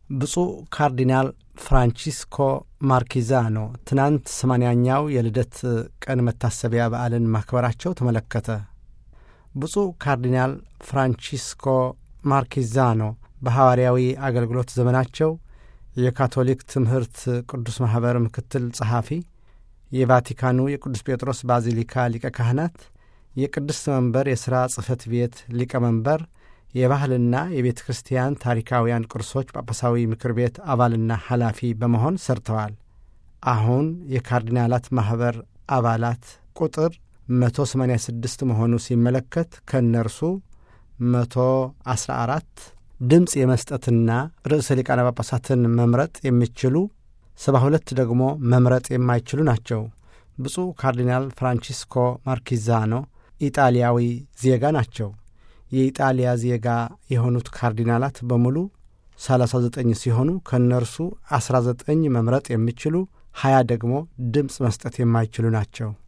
ብፁዕ ካርዲናል ፍራንቺስኮ ማርኪዛኖ ትናንት ሰማንያኛው የልደት ቀን መታሰቢያ በዓልን ማክበራቸው ተመለከተ። ብፁዕ ካርዲናል ፍራንቺስኮ ማርኪዛኖ በሐዋርያዊ አገልግሎት ዘመናቸው የካቶሊክ ትምህርት ቅዱስ ማኅበር ምክትል ጸሐፊ፣ የቫቲካኑ የቅዱስ ጴጥሮስ ባዚሊካ ሊቀ ካህናት፣ የቅድስት መንበር የሥራ ጽሕፈት ቤት ሊቀመንበር የባህልና የቤተ ክርስቲያን ታሪካውያን ቅርሶች ጳጳሳዊ ምክር ቤት አባልና ኃላፊ በመሆን ሰርተዋል። አሁን የካርዲናላት ማኅበር አባላት ቁጥር 186 መሆኑ ሲመለከት ከእነርሱ 114 ድምፅ የመስጠትና ርዕሰ ሊቃነ ጳጳሳትን መምረጥ የሚችሉ 72 ደግሞ መምረጥ የማይችሉ ናቸው። ብፁዕ ካርዲናል ፍራንቺስኮ ማርኪዛኖ ኢጣሊያዊ ዜጋ ናቸው። የኢጣሊያ ዜጋ የሆኑት ካርዲናላት በሙሉ 39 ሲሆኑ ከእነርሱ 19 መምረጥ የሚችሉ 20 ደግሞ ድምፅ መስጠት የማይችሉ ናቸው።